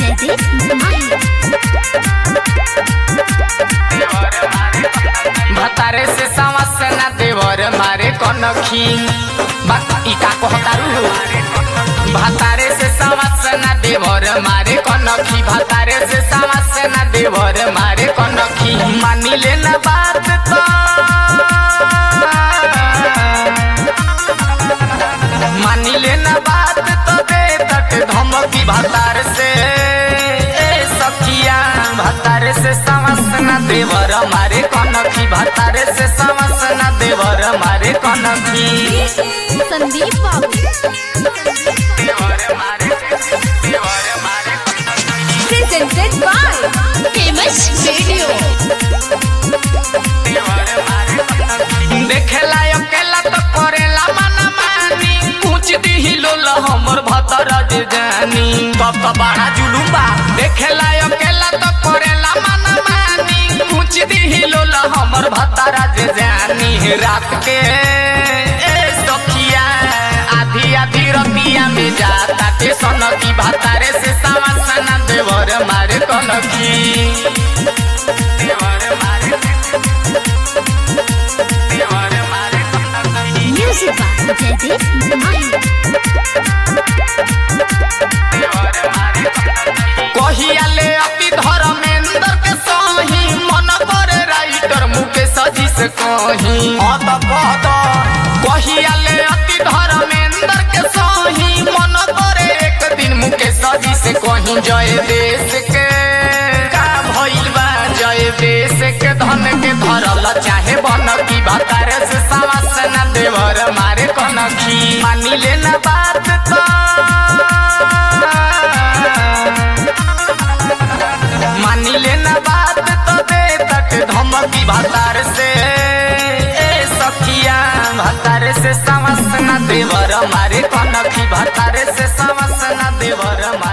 जयदेव माही भतारे से सावस ना देवर मारे कनखी ई का कहतारू भतारे से सावस ना देवर मारे कनखी भतारे से सावस ना देवर मारे कनखी मानी ले ना बात तो मानी ले ना बात तो दे तट धमकी भतार से ए सखिया भतारे से सावस ना देवर मारे कनखी भतारे से सावस ना देवर मारे कनखी संदीप बाबू देवर मारे देवर मारे प्रेजेंटेड बाय फेमस रेडियो देवर मारे देखेला अकेला तो करेला मना मानी पूछ दी लोल हमर भतर जे जानी तब तो बड़ा जुलुम बा देखेला अकेला तो करेला मना मानी पूछ दी लोल हमर भतर जे जानी रात के ए सखिया आधी आधी रतिया में जाता के सनकी भतारे से सावा सना देवर मारे कनकी देवर मारे देवर मारे कनकी म्यूजिक बाय जयदेव माही कहियाले अति धर्मेंद्र के सही मन करे राइटर मुकेश जी से कही अत कहत कहियाले अति धर्मेंद्र के सही मन करे एक दिन मुकेश जी से कही जय देश के का भइल बा जय देश के धन के धरल चाहे बन की भतारे से सावस न देवर मारे कनखी मानी ले ना बात तो मानी लेना बात तो दे तक धमकी भतार से ए सखिया भतार से समस न देवर मारे कनखी भतार से समस न देवर मारे